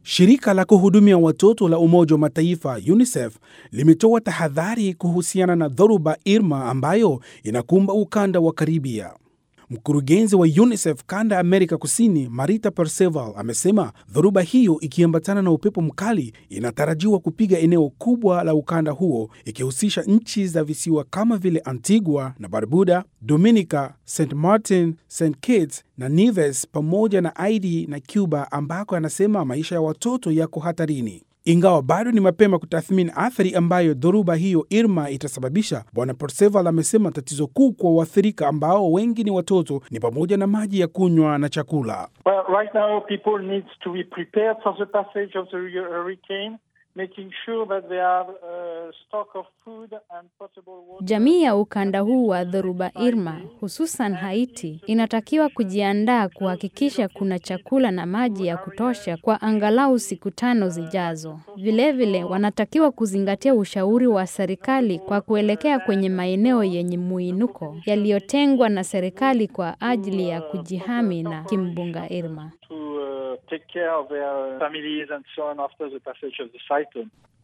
Shirika la kuhudumia watoto la Umoja wa Mataifa UNICEF limetoa tahadhari kuhusiana na dhoruba Irma ambayo inakumba ukanda wa Karibia. Mkurugenzi wa UNICEF kanda ya Amerika Kusini, Marita Perceval, amesema dhoruba hiyo ikiambatana na upepo mkali inatarajiwa kupiga eneo kubwa la ukanda huo ikihusisha nchi za visiwa kama vile Antigua na Barbuda, Dominica, St Martin, St Kitts na Nevis pamoja na Haiti na Cuba ambako anasema maisha ya watoto yako hatarini. Ingawa bado ni mapema kutathmini athari ambayo dhoruba hiyo Irma itasababisha, Bwana Perceval amesema tatizo kuu kwa waathirika ambao wengi ni watoto ni pamoja na maji ya kunywa na chakula. Well, right now people need to be prepared for the passage of the hurricane, making sure that they have a stock of food and potable water. Jamii ya ukanda huu wa dhoruba Irma, hususan Haiti, inatakiwa kujiandaa kuhakikisha kuna chakula na maji ya kutosha kwa angalau siku tano zijazo. Vilevile wanatakiwa kuzingatia ushauri wa serikali kwa kuelekea kwenye maeneo yenye muinuko yaliyotengwa na serikali kwa ajili ya kujihami na kimbunga Irma. to uh, take care of their families and so on after the passage of the cyclone.